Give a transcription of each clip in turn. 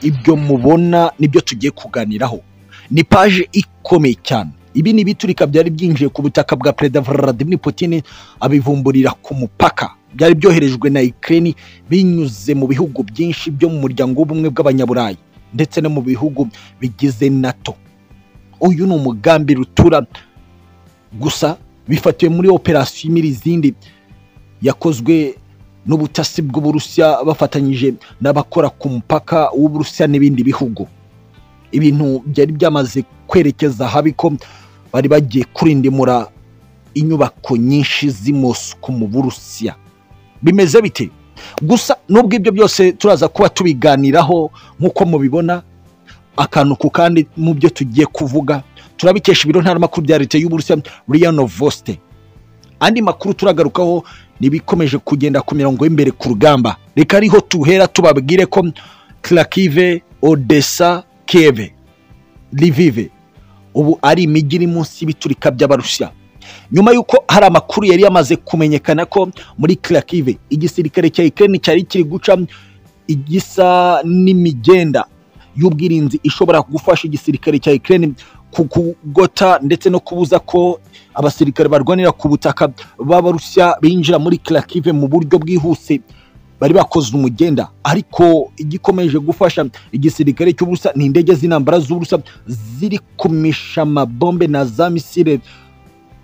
ibyo mubona nibyo tugiye kuganiraho ni paje ikomeye cyane ibi ni ibiturika byari byinjiye ku butaka bwa perezida Vladimir Putin abivumburira ku mupaka byari byoherejwe na Ukraine binyuze mu bihugu byinshi byo mu muryango w'ubumwe bw'abanyaburayi ndetse no mu bihugu bigize NATO uyu ni umugambi rutura gusa bifatiwe muri operasiyo imira izindi yakozwe n'ubutasi bw'uburusiya bafatanyije n'abakora ku mupaka w'uburusiya n'ibindi bihugu ibintu byari byamaze kwerekeza habi ko bari bagiye kurindimura inyubako nyinshi z'i Moscou mu burusiya bimeze bite gusa n'ubwo ibyo byose turaza kuba tubiganiraho nk'uko mubibona akantu ku kandi mu byo tugiye kuvuga turabikesha ibiro ntaramakuru bya leta y'uburusiya riyano voste andi makuru turagarukaho n'ibikomeje kugenda ku mirongo y'imbere ku rugamba reka ariho tuhera tubabwire ko Kharkiv, Odessa, Kiev, Lviv ubu ari imijyi iri munsi y'ibiturika by'abarusiya nyuma y'uko hari amakuru yari yamaze kumenyekana ko muri Kharkiv igisirikare cya Ukraine cyari kiri guca igisa n'imigenda y'ubwirinzi ishobora gufasha igisirikare cya Ukraine ku kugota ndetse no kubuza ko abasirikare barwanira ku butaka b'abarusiya binjira muri Kharkiv mu buryo bwihuse bari bakoze umugenda ariko igikomeje gufasha igisirikare cy'uburusiya ni indege z'intambara z'uburusiya ziri kumisha amabombe na za misile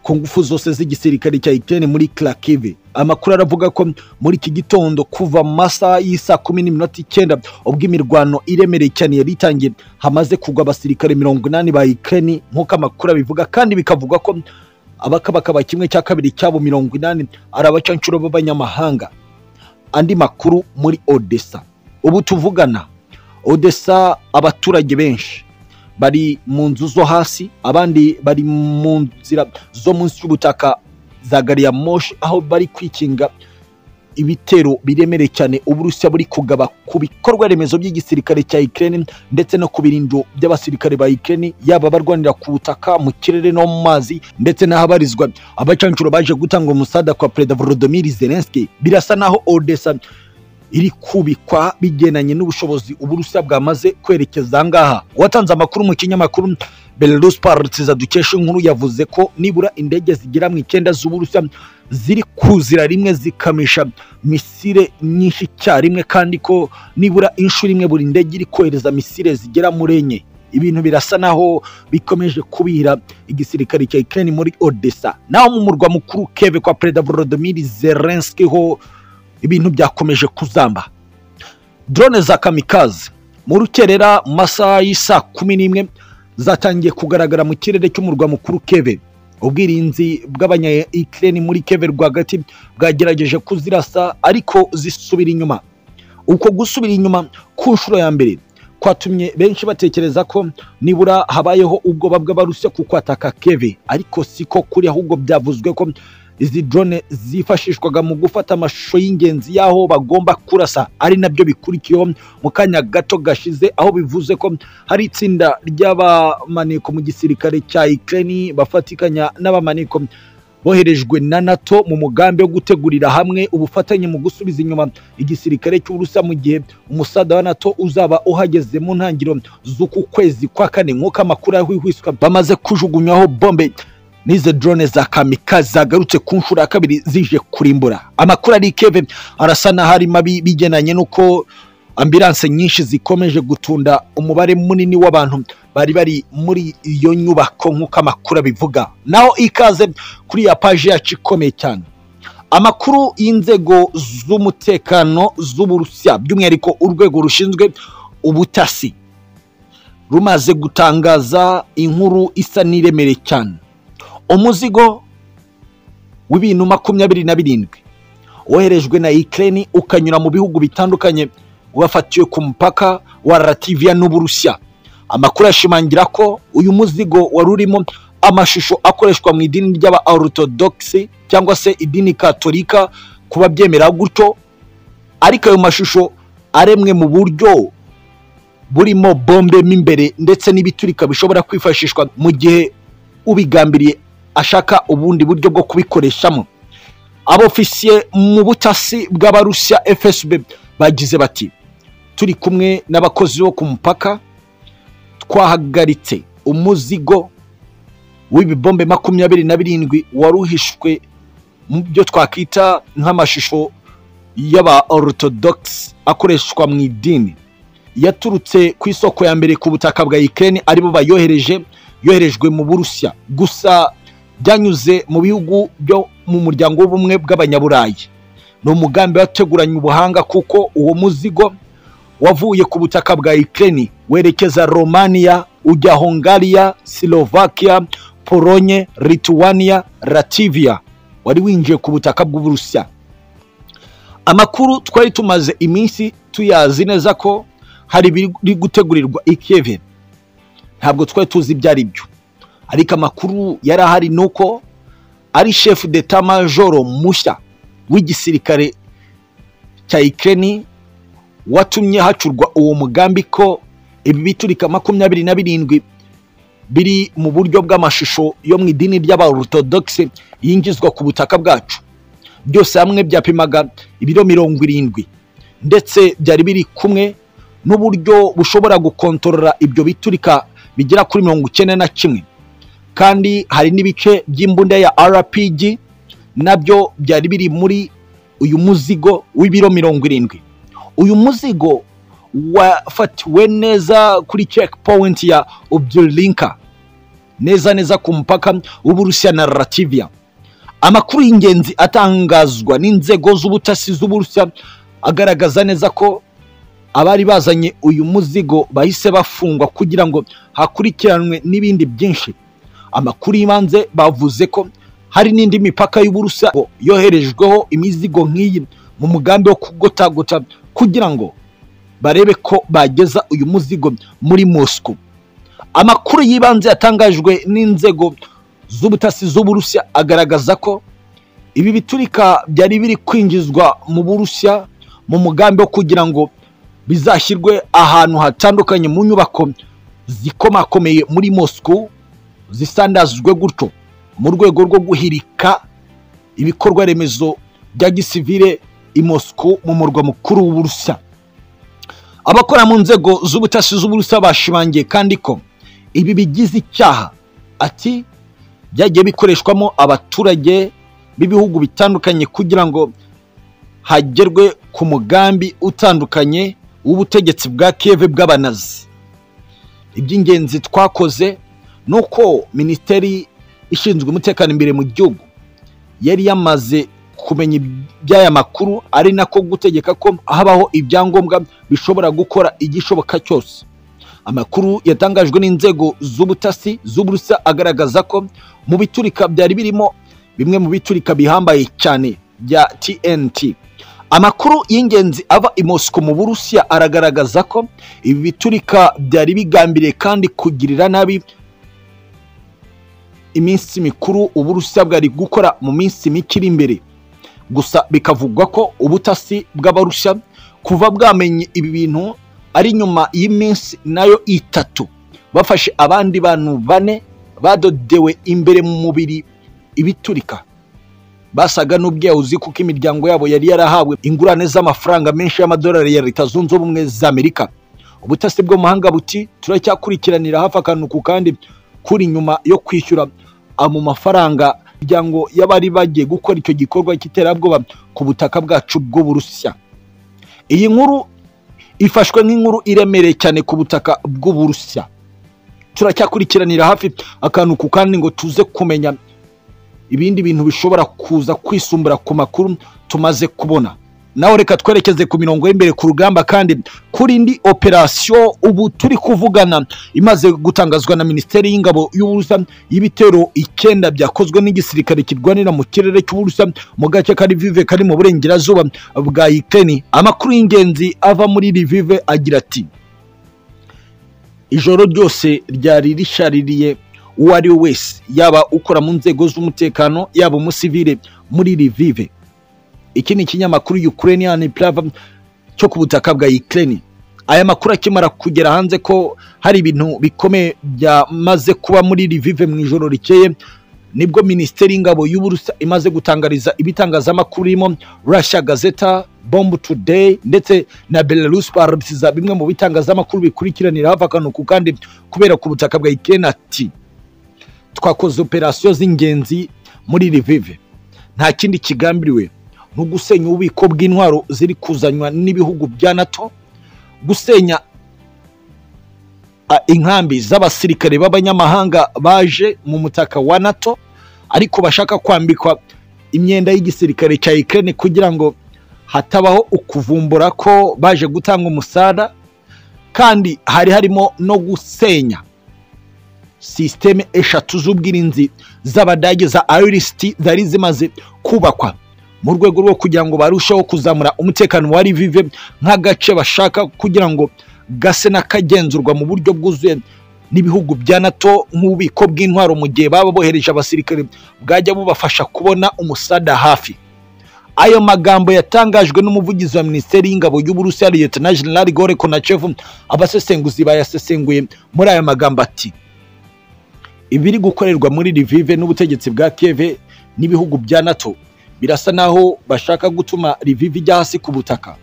ku ngufu zose z'igisirikare cya Ukraine muri Kharkiv amakuru aravuga ko muri iki gitondo kuva mu masaha y'isaa kumi n'iminota icyenda ubwo imirwano iremereye cyane yari itangiye hamaze kugwa abasirikare mirongo inani ba Ukraine nk'uko amakuru abivuga kandi bikavuga ko abakabakaba kimwe cya kabiri cyabo mirongo inani ari abacancuro b'abanyamahanga andi makuru muri Odessa ubu tuvugana Odessa abaturage benshi bari mu nzu zo hasi abandi bari mu nzira zo munsi y'ubutaka za gari ya moshi aho bari kwikinga ibitero biremereye cyane uburusiya buri kugaba ku bikorwa remezo by'igisirikare cya Ukraine ndetse no ku birindo by'abasirikare ba Ukraine yaba barwanira ku butaka mu kirere no mu mazi ndetse n'ahabarizwa abacancuro baje gutanga umusada kwa perezida Volodymyr Zelensky birasa naho Odessa iri kubikwa bigendanye n'ubushobozi uburusiya bwamaze kwerekeza ngaha uwatanze amakuru mu kinyamakuru belarus parutiza dukesha inkuru yavuze ko nibura indege zigera mu icyenda z'uburusiya ziri kuzira rimwe zikamisha misile nyinshi icyarimwe kandi ko nibura inshuro imwe buri ndege iri kohereza misile zigera muri enye ibintu birasa naho bikomeje kubira igisirikare cya Ukraine muri Odessa naho mu murwa mukuru Kiev kwa Perezida Volodymyr Zelensky ho ibintu byakomeje kuzamba drone za kamikazi mu rukerera mu masaha y'isaa kumi n'imwe zatangiye kugaragara mu kirere cy'umurwa mukuru keve ubwirinzi bw'abanya Ukraine muri keve rwagati bwagerageje kuzirasa ariko zisubira inyuma uko gusubira inyuma ku nshuro ya mbere kwatumye benshi batekereza ko nibura habayeho ubwoba bw'abarusiya ku kwataka keve ariko siko kuri ahubwo byavuzwe ko izi drone zifashishwaga mu gufata amashusho y'ingenzi y'aho bagomba kurasa ari nabyo bikurikiyeho mu kanya gato gashize aho bivuze ko hari itsinda ry'abamaneko mu gisirikare cya Ukraine bafatikanya n'abamaneko boherejwe na NATO mu mugambi wo gutegurira hamwe ubufatanye mu gusubiza inyuma igisirikare cy'Uburusiya mu gihe umusada wa NATO uzaba uhageze mu ntangiriro z'uku kwezi kwa kane nk'uko amakuru ahwihwiswa bamaze kujugunywaho bombe n'izo drone za kamikazi zagarutse ku nshuro ya kabiri zije kurimbura amakuru ari keve arasa n'ahari mabi bigenanye n'uko ambilanse nyinshi zikomeje gutunda umubare munini w'abantu bari bari muri iyo nyubako nk'uko amakuru abivuga naho ikaze kuri ya paji yacu ikomeye cyane amakuru y'inzego z'umutekano z'uburusiya by'umwihariko urwego rushinzwe ubutasi rumaze gutangaza inkuru isa n'iremereye cyane umuzigo w'ibintu makumyabiri na birindwi woherejwe na Ukraine ukanyura mu bihugu bitandukanye wafatiwe ku mupaka wa Latvia n'Uburusiya amakuru ashimangira ko uyu muzigo wari urimo amashusho akoreshwa mu idini ry'aba orthodoxe cyangwa se idini katolika kuba byemera gutyo ariko ayo mashusho aremwe mu buryo burimo bombe mo imbere ndetse n'ibiturika bishobora kwifashishwa mu gihe ubigambiriye ashaka ubundi buryo bwo kubikoreshamo abofisiye mu butasi bw'abarusiya fsb bagize bati turi kumwe n'abakozi bo ku mupaka twahagaritse umuzigo w'ibibombe makumyabiri na birindwi wari uhishwe mu byo twakwita nk'amashusho y'aba orthodox akoreshwa mu idini yaturutse ku isoko ya mbere ku butaka bwa Ukraine aribo bayohereje yoherejwe mu Burusiya gusa byanyuze mu bihugu byo mu muryango w'ubumwe bw'abanyaburayi ni umugambi wateguranye ubuhanga kuko uwo muzigo wavuye ku butaka bwa Ukraine werekeza Romania ujya Hungariya Slovakia Polonye Lithuania Latvia wari winjiye ku butaka bw'Uburusiya amakuru twari tumaze iminsi tuyazi neza ko hari ibiri gutegurirwa ikeve ntabwo twari tuzi ibyo ari byo ariko amakuru yari ahari ni uko ari shefu d'etat majoro mushya w'igisirikare cya ikeni watumye hacurwa uwo mugambi ko ibi biturika makumyabiri na birindwi biri mu buryo bw'amashusho yo mu idini ry'abarutodogisi yingizwa ku butaka bwacu byose hamwe byapimaga ibiro mirongo irindwi ndetse byari biri kumwe n'uburyo bushobora gukontorora ibyo biturika bigera kuri mirongo icyenda na kimwe kandi hari n'ibice by'imbunda ya rpg nabyo byari biri muri uyu muzigo w'ibiro mirongo irindwi uyu muzigo wafatiwe neza kuri checkpoint ya ubyirinka neza neza ku mupaka w'uburusiya na rativiya amakuru y'ingenzi atangazwa n'inzego z'ubutasi z'uburusiya agaragaza neza ko abari bazanye uyu muzigo bahise bafungwa kugira ngo hakurikiranwe n'ibindi byinshi amakuru y'ibanze bavuze ko hari n'indi mipaka y'uburusiya yoherejweho imizigo nk'iyi mu mugambi wo kugotagota kugira ngo barebe ko bageza uyu muzigo muri Moscow amakuru y'ibanze yatangajwe n'inzego z'ubutasi z'uburusiya agaragaza ko ibi biturika byari biri kwinjizwa mu burusiya mu mugambi wo kugira ngo bizashyirwe ahantu hatandukanye mu nyubako zikomakomeye muri Moscow zisandazwe gutyo mu rwego rwo guhirika ibikorwa remezo bya gisivire i Moscow mu murwa mukuru w'uburusiya abakora mu nzego z'ubutasi z'uburusiya bashimangiye kandi ko ibi bigize icyaha ati byagiye bikoreshwamo abaturage b'ibihugu bitandukanye kugira ngo hagerwe ku mugambi utandukanye w'ubutegetsi bwa keve bw'abanazi iby'ingenzi twakoze ni uko minisiteri ishinzwe umutekano imbere mu gihugu yari yamaze kumenya iby'aya makuru ari nako gutegeka ko habaho ibyangombwa bishobora gukora igishoboka cyose amakuru yatangajwe n'inzego z'ubutasi z'uburusa agaragaza ko mu biturika byari birimo bimwe mu biturika bihambaye cyane bya tnt amakuru y'ingenzi ava i Moscow mu burusiya aragaragaza ko ibi biturika byari bigambiriye kandi kugirira nabi iminsi mikuru uburusiya bwari gukora mu minsi mike iri imbere gusa bikavugwa ko ubutasi bw'abarusiya kuva bwamenye ibi bintu ari nyuma y'iminsi nayo itatu bafashe abandi bantu bane badodewe imbere mu mubiri ibiturika basaga n'ubwiyawuzi kuko imiryango yabo yari yarahawe ingurane z'amafaranga menshi y'amadolari ya leta zunze ubumwe z'amerika ubutasi bwo mahanga buti turacyakurikiranira hafi akantu ku kandi kuri nyuma yo kwishyura mu mafaranga imiryango y'abari bagiye gukora icyo gikorwa cy'iterabwoba ku butaka bwacu bw'uburusiya iyi nkuru ifashwe nk'inkuru iremereye cyane ku butaka bw'uburusiya turacyakurikiranira hafi akantu ku kandi ngo tuze kumenya ibindi bintu bishobora kuza kwisumbura ku makuru tumaze kubona nawe reka twerekeze ku mirongo y'imbere ku rugamba kandi kuri indi operasiyo ubu turi kuvugana imaze gutangazwa na minisiteri y'ingabo y'uburusiya y'ibitero icyenda byakozwe n'igisirikare kirwanira mu kirere cy'uburusiya mu gace ka rivive kari mu burengerazuba bwa ikeni amakuru y'ingenzi ava muri rivive agira ati ijoro ryose ryari rishaririye uwo ari we wese yaba ukora mu nzego z'umutekano yaba umusivire muri rivive iki ni ikinyamakuru Ukrainian Prava cyo ku butaka bwa Ukraine aya makuru akimara kugera hanze ko hari ibintu bikomeye byamaze kuba muri Lviv mu ijoro rikeye nibwo minisiteri y'ingabo y'uburusa imaze gutangariza ibitangazamakuru birimo russia gazeta bomb today ndetse na belarus barabisiza bimwe mu bitangazamakuru bikurikiranira hafi akanuku kandi kubera ku butaka bwa ikena ati twakoze operasiyo z'ingenzi muri rivive nta kindi kigambiriwe nko gusenya ububiko bw'intwaro ziri kuzanywa n'ibihugu bya nato gusenya a- inkambi z'abasirikare b'abanyamahanga baje mu mutaka wa nato ariko bashaka kwambikwa imyenda y'igisirikare cya Ukraine kugira ngo hatabaho ukuvumbura ko baje gutanga umusada kandi hari harimo no gusenya sisiteme eshatu z'ubwirinzi z'abadage za irisiti zari zimaze kubakwa mu rwego rwo kugira ngo barusheho kuzamura umutekano wa rivive nk'agace bashaka kugira ngo gase n'akagenzurwa mu buryo bwuzuye n'ibihugu bya nato nk'ububiko bw'intwaro mu gihe baba bohereje abasirikare bwajya bubafasha kubona umusada hafi ayo magambo yatangajwe n'umuvugizi wa minisiteri y'ingabo y'uburusiya liyetona jenerali gore konachevu abasesenguzi bayasesenguye muri aya magambo ati ibiri gukorerwa muri rivive n'ubutegetsi bwa keve n'ibihugu bya nato birasa naho bashaka gutuma rivive ijya hasi ku butaka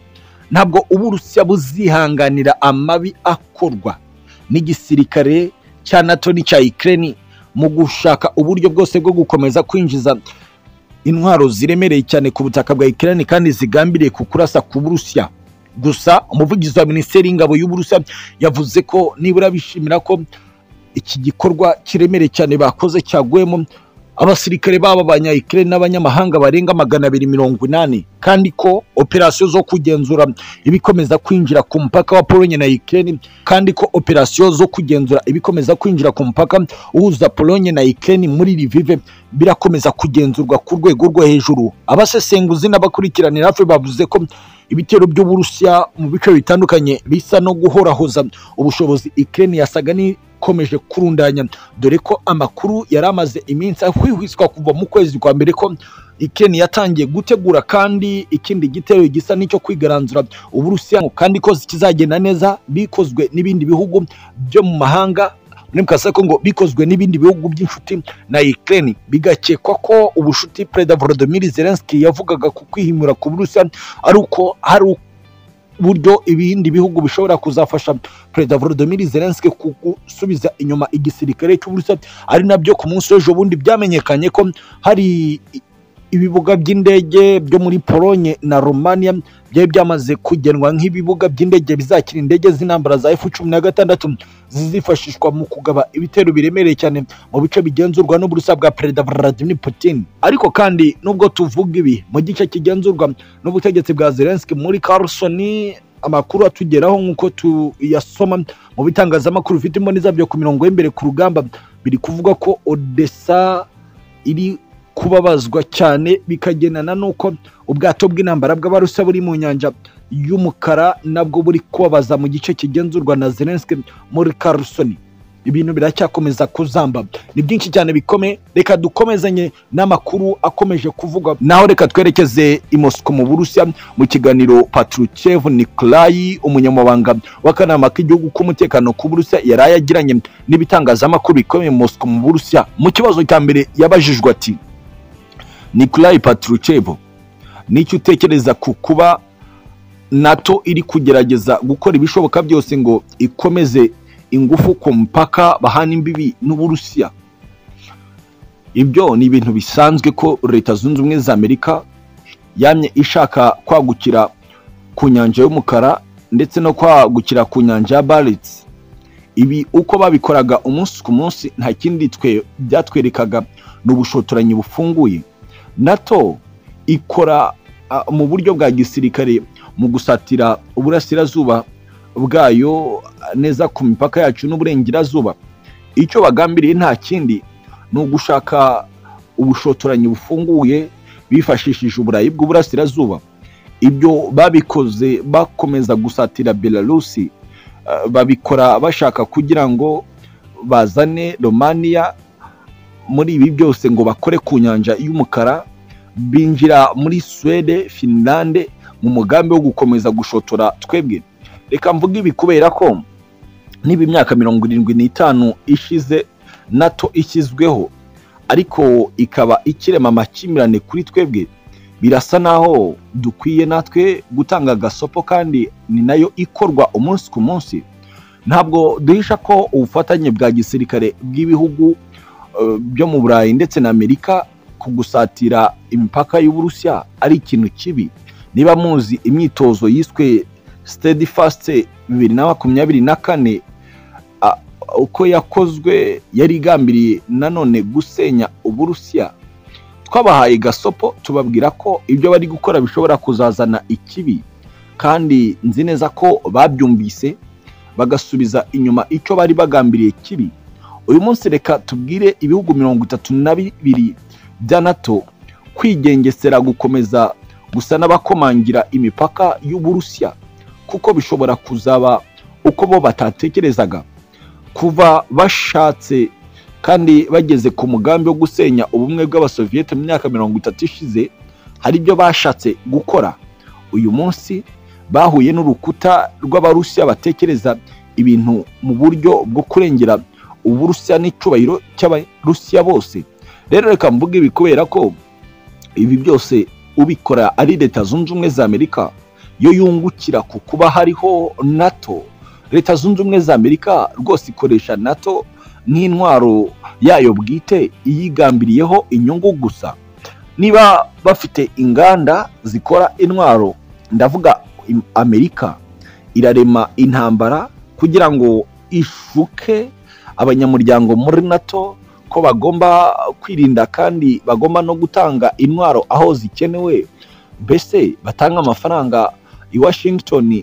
ntabwo uburusiya buzihanganira amabi akorwa n'igisirikare cya nato n'icya ikireni mu gushaka uburyo bwose bwo gukomeza kwinjiza intwaro ziremereye cyane ku butaka bwa ikireni kandi zigambiriye ku kurasa ku burusiya gusa umuvugizi wa minisiteri y'ingabo y'uburusiya yavuze ko nibura bishimira ko iki gikorwa kiremereye cyane bakoze cyaguyemo abasirikare baba abanyayikirere n'abanyamahanga barenga magana abiri mirongo inani kandi ko operasiyo zo kugenzura ibikomeza kwinjira ku mupaka wa polonye na ikirere kandi ko operasiyo zo kugenzura ibikomeza kwinjira ku mupaka uhuza polonye na ikirere muri rivive birakomeza kugenzurwa ku rwego rwo hejuru abasesenguzi n'abakurikiranira hafi bavuze ko ibitero by'uburusiya mu bice bitandukanye bisa no guhorahoza ubushobozi ikirere yasaga ni ikomeje kurundanya dore ko amakuru yari amaze iminsi ahwihwiswa kuva mu kwezi kwa mbere ko ikeni yatangiye gutegura kandi ikindi gitero gisa n'icyo kwigaranzura uburusiya kandi ko kizagenda neza bikozwe n'ibindi bihugu byo mu mahanga muremukase ko ngo bikozwe n'ibindi bihugu by'inshuti na Ukraine bigakekwa ko ubushuti Perezida Volodymyr Zelensky yavugaga ku kwihimura ku Burusiya ari uko hari buryo ibindi bihugu bishobora kuzafasha perezida volodymyr zelensky ku- gusubiza inyuma igisirikare cy'uburusiya ari nabyo ku munsi w'ejo bundi byamenyekanye ko hari i- ibibuga by'indege byo muri polonye na romania byari byamaze kugenwa nk'ibibuga by'indege bizakira indege z'intambara za f cumi na gatandatu zizifashishwa mu kugaba ibitero biremereye cyane mu bice bigenzurwa n'uburusiya bwa perezida vladimir putin ariko kandi nubwo tuvuga ibi mu gice kigenzurwa n'ubutegetsi bwa Zelensky muri Carlson amakuru atugeraho nk'uko tuyasoma mu bitangazamakuru bifite imboni zabyo ku mirongo y'imbere ku rugamba biri kuvuga ko Odessa iri kubabazwa cyane bikagendana n'uko ubwato bw'intambara bw'abarusa buri mu nyanja y'umukara nabwo buri kubabaza mu gice kigenzurwa na Zelensky muri Carlson ibintu biracyakomeza kuzamba ni byinshi cyane bikome reka dukomezanye n'amakuru akomeje kuvugwa naho reka twerekeze i Moscow mu burusiya mu kiganiro patruchev nikolayi umunyamabanga w'akanama k'igihugu k'umutekano ku burusiya yari yagiranye n'ibitangazamakuru bikomeye mu Moscow mu burusiya mu kibazo cya mbere yabajijwe ati nikolayi patruchev n'icyo utekereza ku kuba nato iri kugerageza gukora ibishoboka byose ngo ikomeze ingufu ku mpaka bahana imbibi n'uburusiya ibyo ni ibintu bisanzwe ko leta zunze ubumwe za amerika yamye ishaka kwagukira ku nyanja y'umukara ndetse no kwagukira ku nyanja ya baritsi ibi uko babikoraga umunsi ku munsi nta kindi twe byatwerekaga ni ubushotoranyi bufunguye nato ikora ah, mu buryo bwa gisirikare mu gusatira uburasirazuba bwayo neza ku mipaka yacu n'uburengerazuba icyo bagambiriye nta kindi ni ugushaka ubushotoranyi bufunguye bifashishije uburayi bw'uburasirazuba ibyo babikoze bakomeza gusatira belarusi eh, babikora bashaka kugira ngo bazane romania muri ibi byose ngo bakore ku nyanja y'umukara binjira muri suwede finlande mu mugambi wo gukomeza gushotora twebwe reka mvuge ibi kubera ko niba imyaka mirongo irindwi n'itanu ishize nato ishyizweho ariko ikaba ikirema amakimbirane kuri twebwe birasa naho dukwiye natwe gutanga agasopo kandi ni nayo ikorwa umunsi ku munsi ntabwo duhisha ko ubufatanye bwa gisirikare bw'ibihugu eh, byo mu burayi ndetse na amerika ku gusatira imipaka y'uburusiya ari ikintu kibi niba muzi imyitozo yiswe sitedi fasite bibiri na makumyabiri na kane a- uko yakozwe yari igambiriye nanone gusenya uburusiya twabahaye gasopo tubabwira ko ibyo bari gukora bishobora kuzazana ikibi kandi nzi neza ko babyumvise bagasubiza inyuma icyo bari bagambiriye kibi uyu munsi reka tubwire ibihugu mirongo itatu na bibiri bya nato kwigengesera gukomeza gusa n'abakomangira imipaka y'uburusiya kuko bishobora kuzaba uko bo batatekerezaga kuva bashatse kandi bageze ku mugambi wo gusenya ubumwe bw'abasoviyete mu myaka mirongo itatu ishize hari ibyo bashatse gukora uyu munsi bahuye n'urukuta rw'abarusiya batekereza ibintu mu buryo bwo kurengera uburusiya n'icyubahiro cy'abarusiya bose rero reka mvuge ibi kubera ko ibi byose ubikora ari leta zunze ubumwe za amerika yo yungukira ku kuba hariho nato leta zunze ubumwe za amerika rwose ikoresha nato nk'intwaro yayo bwite iyigambiriyeho inyungu gusa niba bafite inganda zikora intwaro ndavuga im- amerika irarema intambara kugira ngo ishuke abanyamuryango muri nato ko bagomba kwirinda kandi bagomba no gutanga intwaro aho zikenewe mbese batanga amafaranga i washington eh,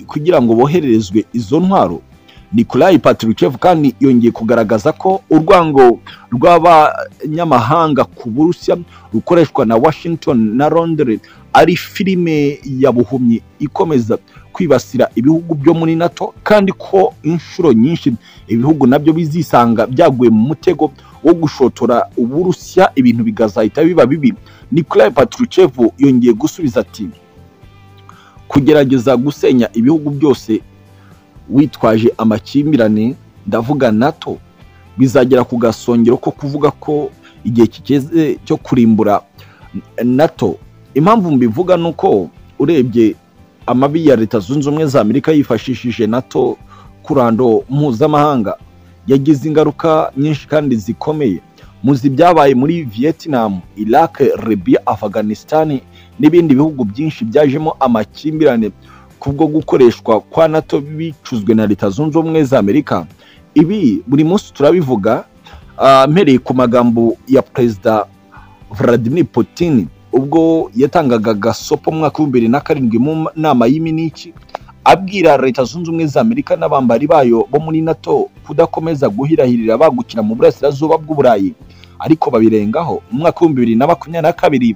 kugira ngo bohererezwe izo ntwaro Nikolai Patrushev kandi yongeye kugaragaza ko urwango rw'abanyamahanga ku Burusiya rukoreshwa na Washington na Londres ari filime ya buhumyi ikomeza kwibasira ibihugu byo muri NATO kandi ko inshuro nyinshi ibihugu nabyo bizisanga byaguye mu mutego wo gushotora Uburusiya ibintu bigazahita biba bibi Nikolai Patrushev yongeye gusubiza ati kugerageza gusenya ibihugu byose witwaje amakimbirane ndavuga nato bizagera ku gasongero ko kuvuga ko igihe kigeze cyo kurimbura nato impamvu mbivuga ni uko urebye amabi ya leta zunze ubumwe za amerika yifashishije nato kurando mpuzamahanga yagize ingaruka nyinshi kandi zikomeye muzi ibyabaye muri vietnam iraq libya afghanistan n'ibindi bihugu byinshi byajemo amakimbirane kubwo gukoreshwa kwa nato bicuzwe na leta zunze ubumwe za amerika ibi buri munsi turabivuga ah, mpereye ku magambo ya perezida vladimir putin ubwo yatangaga gasopo mu mwaka w'ibihumbi bibiri na karindwi mu nama y'iminiki abwira leta zunze ubumwe za amerika n'abambari bayo bo muri nato kudakomeza guhirahirira bagukira mu burasirazuba bw'uburayi ariko babirengaho mu mwaka w'ibihumbi bibiri na makumyabiri na kabiri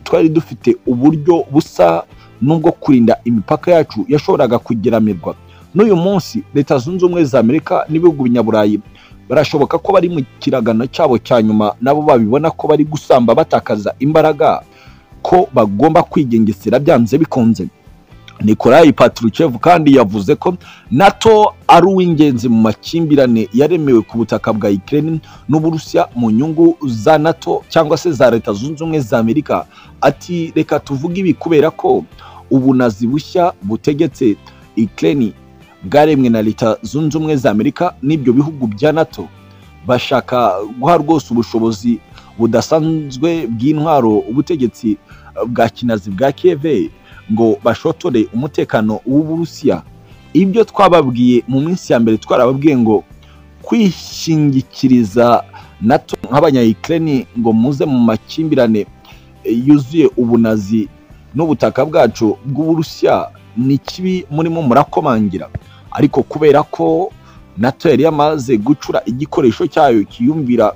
twari dufite uburyo busa n'ubwo kurinda imipaka yacu yashoboraga kugeramirwa n'uyu munsi leta zunze ubumwe za amerika n'ibihugu binyaburayi barashoboka ko bari mu kiragano cyabo cya nyuma nabo babibona ko bari gusamba batakaza imbaraga ko bagomba kwigengesera byanze bikunze nikolayi patruchev kandi yavuze ko nato ari uw'ingenzi mu makimbirane yaremewe ku butaka bwa ukraine n'uburusiya mu nyungu za nato cyangwa se za leta zunze ubumwe za amerika ati reka tuvuge ibi kubera ko ubunazi bushya butegetse ukraine bwaremwe na leta zunze ubumwe za amerika n'ibyo bihugu bya nato bashaka guha rwose ubushobozi budasanzwe bw'intwaro ubutegetsi eh, bwa kinazi bwa kiev ngo bashotore umutekano w'uburusiya ibyo twababwiye mu minsi ya mbere twarababwiye ngo kwishingikiriza nato nk'abanyayikireni ngo muze mu makimbirane eh, yuzuye ubunazi n'ubutaka bwacu bw'uburusiya ni kibi murimo murakomangira ariko kubera ko nato yari yamaze gucura igikoresho cyayo kiyumvira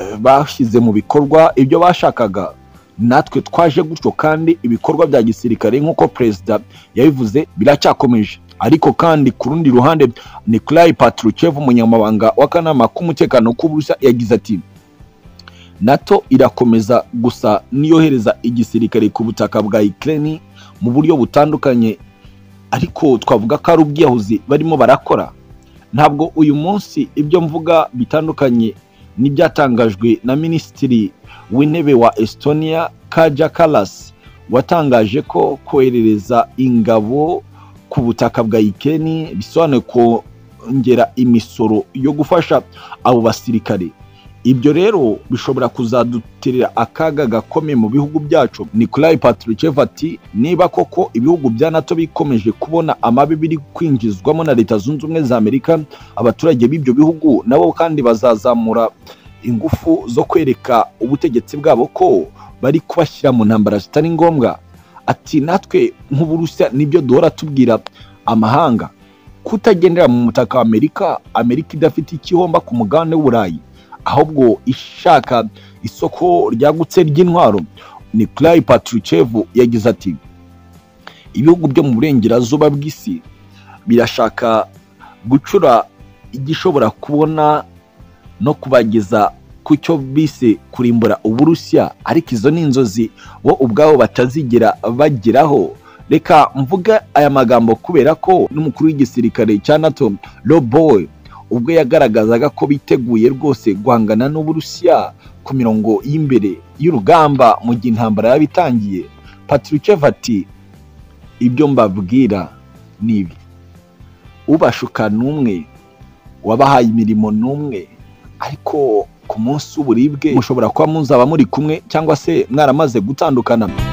eh, bashyize mu bikorwa ibyo bashakaga natwe twaje gutyo kandi ibikorwa bya gisirikare nk'uko perezida yabivuze biracyakomeje ariko kandi ku rundi ruhande nikolai patruchev umunyamabanga w'akanama k'umutekano k'uburusiya yagize ati nato irakomeza gusa niyohereza igisirikare ku butaka bwa ukraine mu buryo butandukanye ariko twavuga ko ari ubwiyahuzi barimo barakora ntabwo uyu munsi ibyo mvuga bitandukanye n'ibyatangajwe na minisitiri w'intebe wa estonia kaja kalasi watangaje ko koherereza ingabo ku butaka bwa ikeni bisobanuye kongera imisoro yo gufasha abo basirikare ibyo rero bishobora kuzaduterera akaga gakomeye mu bihugu byacu nikolai patricev ati niba koko ibihugu bya nato bikomeje kubona amabi biri kwinjizwamo na leta zunze ubumwe za amerika abaturage b'ibyo bihugu nabo kandi bazazamura ingufu zo kwereka ubutegetsi bwabo ko bari kubashyira mu ntambara zitari ngombwa ati natwe nk'uburusiya nibyo duhora tubwira amahanga kutagendera mu mutaka wa amerika amerika idafite ikihomba ku mugabane w'uburayi ahubwo ishaka isoko ryagutse ry'intwaro nikolai patricev yagize ati ibihugu byo mu burengerazuba bw'isi birashaka gucura igishobora kubona no kubageza ku cyo bise kurimbura uburusiya ariko izo ni inzozi bo ubwabo batazigera bageraho reka mvuga aya magambo kubera ko n'umukuru w'igisirikare cya nato robowe ubwo yagaragazaga ko biteguye rwose guhangana n'uburusiya ku mirongo y'imbere y'urugamba mu gihe intambara yaba itangiye patricev ati ibyo mbabwira ni ibi ubashuka n'umwe wabahaye imirimo n'umwe ariko ku munsi w'uburibwe mushobora kuba muzaba muri kumwe cyangwa se mwaramaze gutandukana